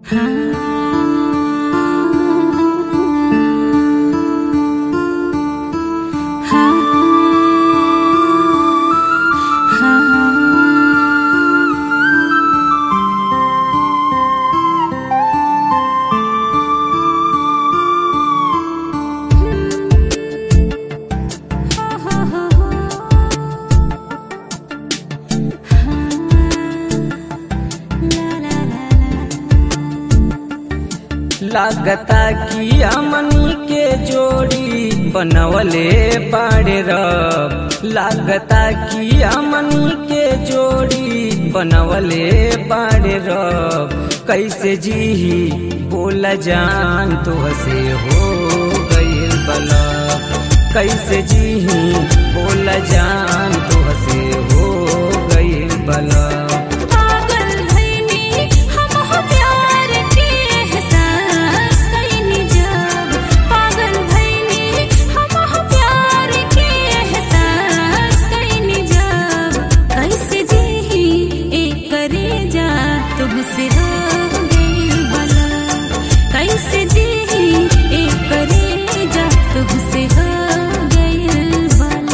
लागता कि हमनी के जोड़ी बनवले बाड़े रब लागता कि हमनी के जोड़ी बनवले बाड़े रब कैसे जीही बोला जान तो हसे हो गईल बलब कैसे जीही बोला जान तो हसे हो गईल बलब पागल भइनी हमहु प्यार के एहसास कइनी जब पागल भइनी हमहु प्यार के एहसास कइनी जब कैसे जीही एकरे जा तुमसे हो गइल बला कैसे जीही एकरे जा तुमसे हो गइल बला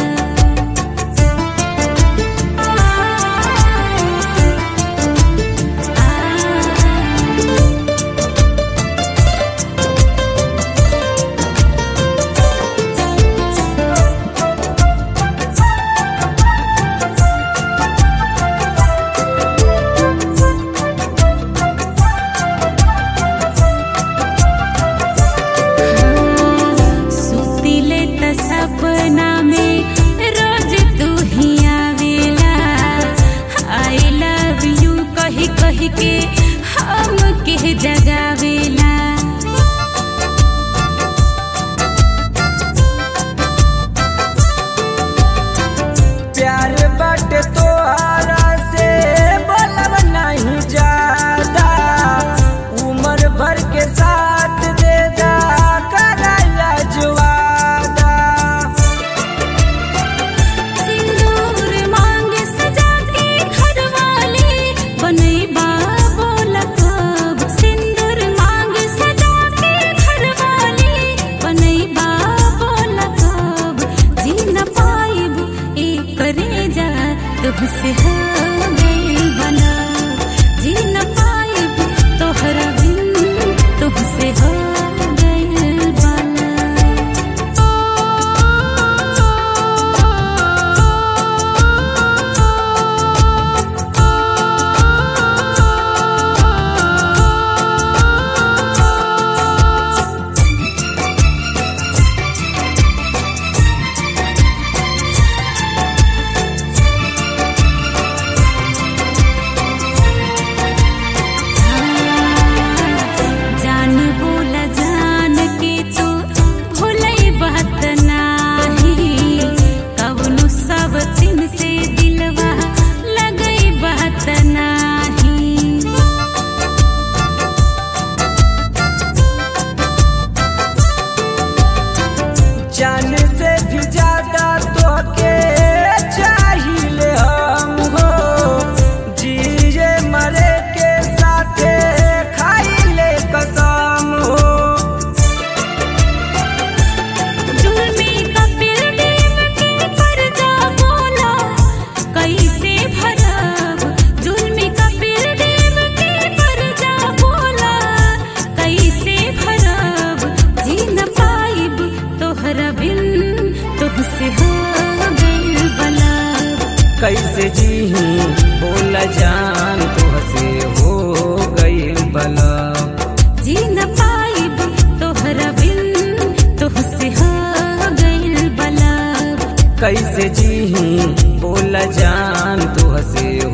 सुतिले त सपना में रोज तू ही आवेला आई लव यू कही कही के हम के जगावेला प्यार बाटे तोहरा से बोलब नहीं ज्यादा उम्र भर के साथ दे दा कराया जुआदा सिंदूर मांग सजा के घरवाली बनैबा बोला कब सिंदूर मांग सजा के घरवाली बनैबा बोला कब जी न पाइब एक करे जा तुझसे हो गइल बना जी न पाइब तोहरा बिन तुझसे हो गइल बना जान बोला जान के तो भूलई बात नाही कवनो सब दिन से दिलवा लगई बात नाही जान से भी ज्यादा तो के चाहिए हम हो जिए मरे के साथे खाइले कसम हो जुल्मी कपिल देव के कर्जा बोला कैसे भरब जुल्मी कपिल देव के कर्जा बोला कैसे भरब जी न पाइब तोहरा बिन तुझसे हो गइल बला कैसे जीही बोला जान तो हसे हो गईल बलब जी न पाइब तोहरा बिन तुझसे हो गइल बला कैसे जीही बोला जान तो हसे